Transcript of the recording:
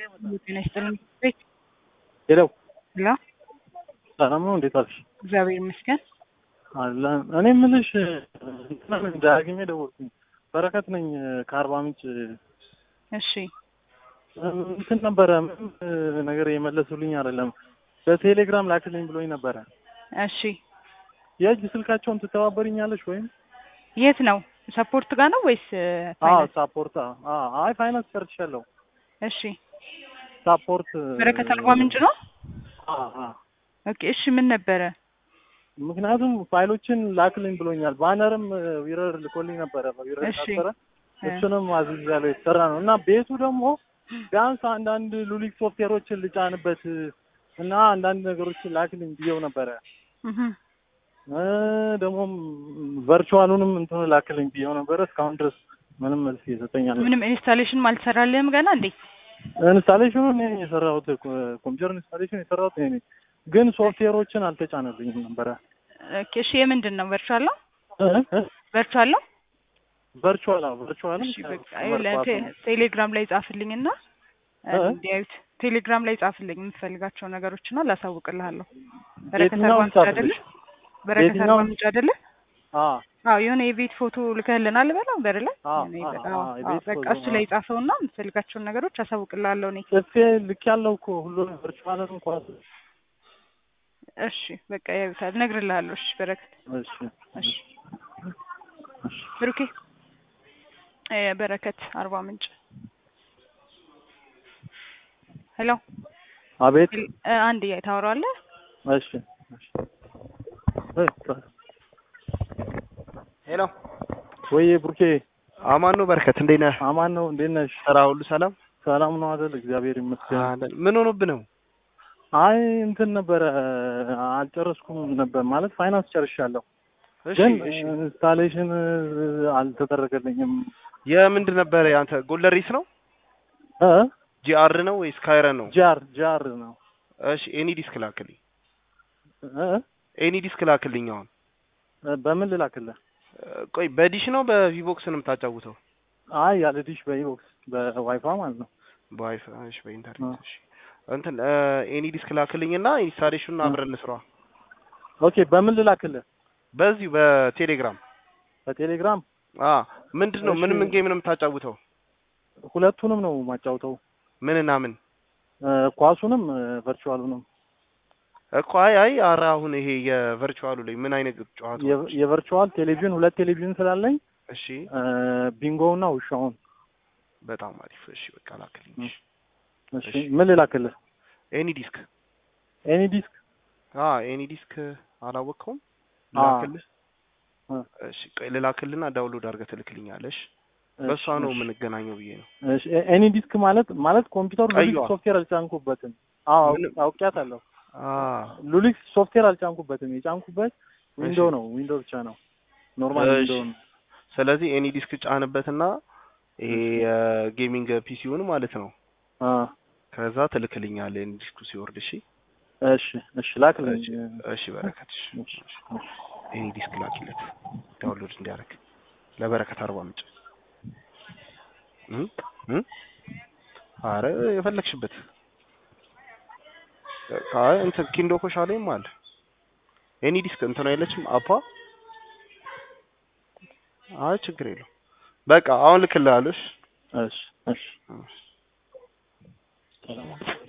ጤና ይስጥልኝ። ቤት ሄለው ላ ሰላም ነው? እንዴት አልሽ? እግዚአብሔር ይመስገን። አለ እኔ የምልሽ ዳግሜ ደወልኩኝ። በረከት ነኝ ከአርባ ምንጭ። እሺ እንትን ነበረ ምንም ነገር የመለሱልኝ አይደለም። በቴሌግራም ላክልኝ ብሎኝ ነበረ። እሺ የእጅ ስልካቸውን ትተባበሪኛለሽ ወይም? የት ነው? ሰፖርት ጋር ነው ወይስ አዎ ፋይናንስ? ሳፖርት። አዎ አይ ፋይናንስ ጨርሻለሁ። እሺ ሳፖርት በረከት አርባ ምንጭ ነው። አዎ አዎ ኦኬ እሺ ምን ነበረ? ምክንያቱም ፋይሎችን ላክልኝ ብሎኛል። ባነርም ዊረር ልኮልኝ ነበረ በዊረር እሺ ነበረ እሱንም አዝዣለሁ የተሰራ ነው እና ቤቱ ደግሞ ቢያንስ አንዳንድ ሉሊክ ሶፍትዌሮችን ልጫንበት እና አንዳንድ ነገሮችን ላክልኝ ብዬው ነበረ እህ እ ደግሞም ቨርቹዋሉንም እንትኑ ላክልኝ ብዬው ነበረ። እስካሁን ድረስ ምንም መልስ እየሰጠኛል። ምንም ኢንስታሌሽን አልሰራልህም ገና እንዴ? ኢንስታሌሽኑ እኔ ነኝ የሰራሁት ኮምፒውተር ኢንስታሌሽን የሰራሁት እኔ ነኝ፣ ግን ሶፍትዌሮችን አልተጫነልኝም ነበረ። ኦኬ እሺ የምንድን ነው? ቨርቹዋል ነው? እ እ ቨርቹዋል ነው? ቨርቹዋል አዎ ቨርቹዋልም እሺ በቃ ይኸውልህ ቴ- ቴሌግራም ላይ ጻፍልኝና እ? እንዲያዩት ቴሌግራም ላይ ጻፍልኝ የምትፈልጋቸው ነገሮችና ላሳውቅልሃለሁ። በረከት የትኛውን አርባ ምንጭ አይደለ? ጻፍልሽ? በረከት አርባ የትኛውን? ምንጭ አይደለ? አዎ አዎ የሆነ የቤት ፎቶ ልከህልናል በለው በር ላይ አዎ የሆነ አዎ የቤት- አዎ አዎ፣ የቤት በቃ ፎቶ እሱ ላይ ጻፈውና የምትፈልጋቸውን ነገሮች አሳውቅልሃለሁ እኔ። ጽፌ ልክ ያለው እኮ ሁሉንም ቨርቹዋልን እንኳን እሺ በቃ ያዩታል፣ እነግርልሃለሁ። እሺ በረከት እሺ እሺ ብሩኬ እ በረከት አርባ ምንጭ ሄሎ አቤት እ አንድ እያ ታወራዋለህ እሺ እሺ እ ሄሎ ወይ ብሩኬ አማን ነው በረከት፣ እንዴት ነህ? አማን ነው እንዴት ነሽ? ስራ ሁሉ ሰላም? ሰላም ነው አይደል? እግዚአብሔር ይመስገን። አለን። ምን ሆኖብህ ነው? አይ እንትን ነበረ አልጨረስኩም ነበር ማለት ፋይናንስ ጨርሻለሁ፣ እሺ ግን እሺ። ኢንስታሌሽን አልተደረገልኝም። የምንድን ነበረ ያንተ ጎለሪስ ነው? እ ጂአር ነው ወይስ ካይረን ነው? ጃር ጃር ነው እሺ ኤኒ ዲስክ ላክልኝ። እ ኤኒ ዲስክ ላክልኝ አሁን። በምን ልላክልህ? ቆይ በዲሽ ነው በቪቦክስ ነው የምታጫውተው? አይ ያለ ዲሽ በኢቦክስ በዋይፋይ ማለት ነው። በዋይፋይ እሺ፣ በኢንተርኔት እሺ። እንትን ኤኒ ዲስክ ላክልኝና ኢንስታሌሽኑን አብረን እንስራ። ኦኬ በምን ልላክልህ? በዚሁ በቴሌግራም በቴሌግራም አ ምንድን ነው ምን እሺ። ምን ጌም ነው የምታጫውተው? ሁለቱንም ነው ማጫውተው ምንና ምን እ ኳሱንም ቨርቹዋሉንም እኮ አይ አይ ኧረ አሁን ይሄ የቨርቹዋሉ ላይ ምን አይነት ጨዋታ? የ- የቨርቹዋል ቴሌቪዥን ሁለት ቴሌቪዥን ስላለኝ እሺ እ ቢንጎውና ውሻውን። በጣም አሪፍ። እሺ በቃ ላክልኝ። እሺ እሺ እሺ። ምን ልላክልህ? ኤኒ ዲስክ ኤኒ ዲስክ አ ኤኒ ዲስክ አላወቅኸውም? አ ላክልህ። አ እሺ ቆይ ልላክልና ዳውንሎድ አድርገህ ትልክልኛለህ። እሺ በእሷ ነው እሺ፣ የምንገናኘው ብዬ ነው። እሺ ኤ- ኤኒ ዲስክ ማለት ማለት ኮምፒውተሩ ሉሊክስ ቀይዋ። ሶፍትዌር አልጫንኩበትም። አዎ ምንም- አውቄያታለሁ። አ ሉሊክስ ሶፍትዌር አልጫንኩበትም። የጫንኩበት ዊንዶ እሺ። ነው ዊንዶ ብቻ ነው ኖርማል እሺ። ዊንዶ ነው። ስለዚህ ኤኒ ዲስክ ጫንበትና ይሄ የጌሚንግ ፒሲውን ማለት ነው። አ ከዛ ትልክልኛለህ ኤኒ ዲስኩ ሲወርድ። እሺ እሺ እሺ ላክልኝ። እሺ እሺ በረከት እሺ እሺ እሺ። ኤኒ ዲስክ ላኪለት ዳውንሎድ እንዲያደርግ ለበረከት አርባ ምንጭ እ እ አረ የፈለግሽበት አይ እንትን ኪንዶ ኮሻሌም አለ ኤኒ ዲስክ እንትን አይለችም አፓ አይ ችግር የለው በቃ አሁን ልክልሃለሁ እሺ እሺ እሺ እሺ ሰላም